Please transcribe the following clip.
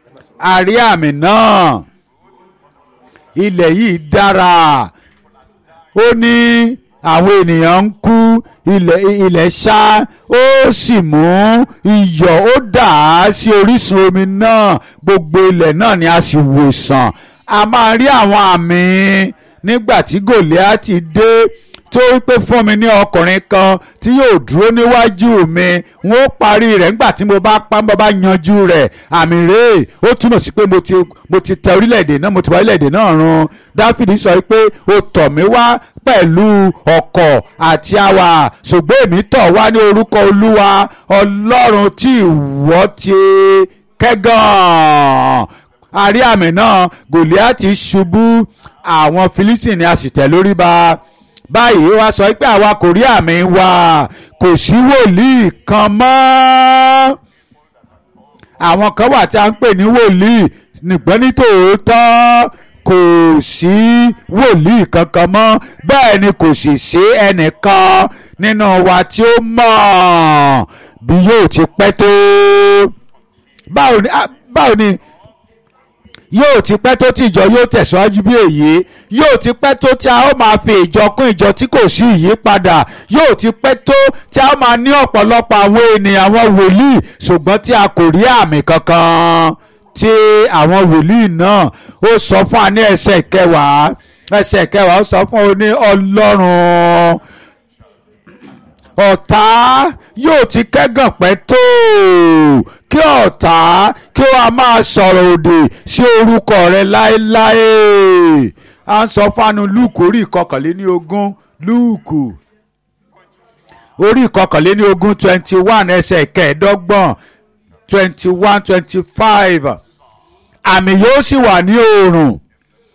a rí àmì náà ilẹ̀ yìí dára ó ní àwọn ènìyàn ń kú ilẹ̀ ilẹ̀ ṣá ó sì mú iyọ̀ ó dà á sí orísun omi náà gbogbo ilẹ̀ náà ni a sì wò sàn a máa rí àwọn àmì nígbà tí Gòlíátì dé tó wípé fún mi ní ọkùnrin kan tí yóò dúró níwájú mi n ó parí rẹ̀ nígbà tí mo bá pa mo bá yanjú rẹ̀ àmì rèé ó túmọ̀ sí pé mo ti mo ti tẹ orílẹ̀-èdè náà mo ti wá orílẹ̀-èdè náà run Dáfídì sọ pé o tọ̀ mí wá pẹ̀lú ọ̀kọ̀ àti àwà ṣùgbọ́n èmi tọ̀ wá ní orúkọ Olúwa Ọlọ́run tí ìwọ ti kẹ́gàn àrí àmì náà Gòlíátì ṣubú àwọn Fílístínì a sì tẹ̀ lórí ba báyìí wá sọ pé àwa kò rí àmì wa kò sí wòlíì kan mọ́ àwọn kan wà tí a ń pè ní wòlíì nìgbọ́n ní tòótọ́ kò sí wòlíì kankan mọ́ bẹ́ẹ̀ ni kò sì sí ẹnìkan nínú wa tí ó mọ̀ bí yóò ti pẹ́ tó báwo ni báwo ni yóò ti pẹ́ tó tí ìjọ yóò tẹ̀síwájú bí èyí yóò ti pẹ́ tó tí a ó máa fi ìjọ kún ìjọ tí kò sí ìyípadà yóò ti pẹ́ tó tí a ó máa ní ọ̀pọ̀lọpọ̀ àwọn ènìyàn àwọn wòlíì ṣùgbọ́n tí a kò rí àmì kankan tí àwọn wòlíì náà ó sọ fún wa ní ẹsẹ̀ kẹwàá ẹsẹ̀ kẹwàá ó sọ fún wa ní ọlọ́run ọ̀tá yóò ti kẹ́gàn pẹ́ tó kí ọ̀tá kí ó a máa sọ̀rọ̀ òdì sí orúkọ rẹ láéláé à ń sọ fánu lúùkù orí ìkọkànléní ogún lúùkù orí ìkọkànléní ogún twenty one ẹsẹ̀ kẹẹ̀ẹ́dọ́gbọ̀n twenty one twenty five àmì yóò sì wà ní oòrùn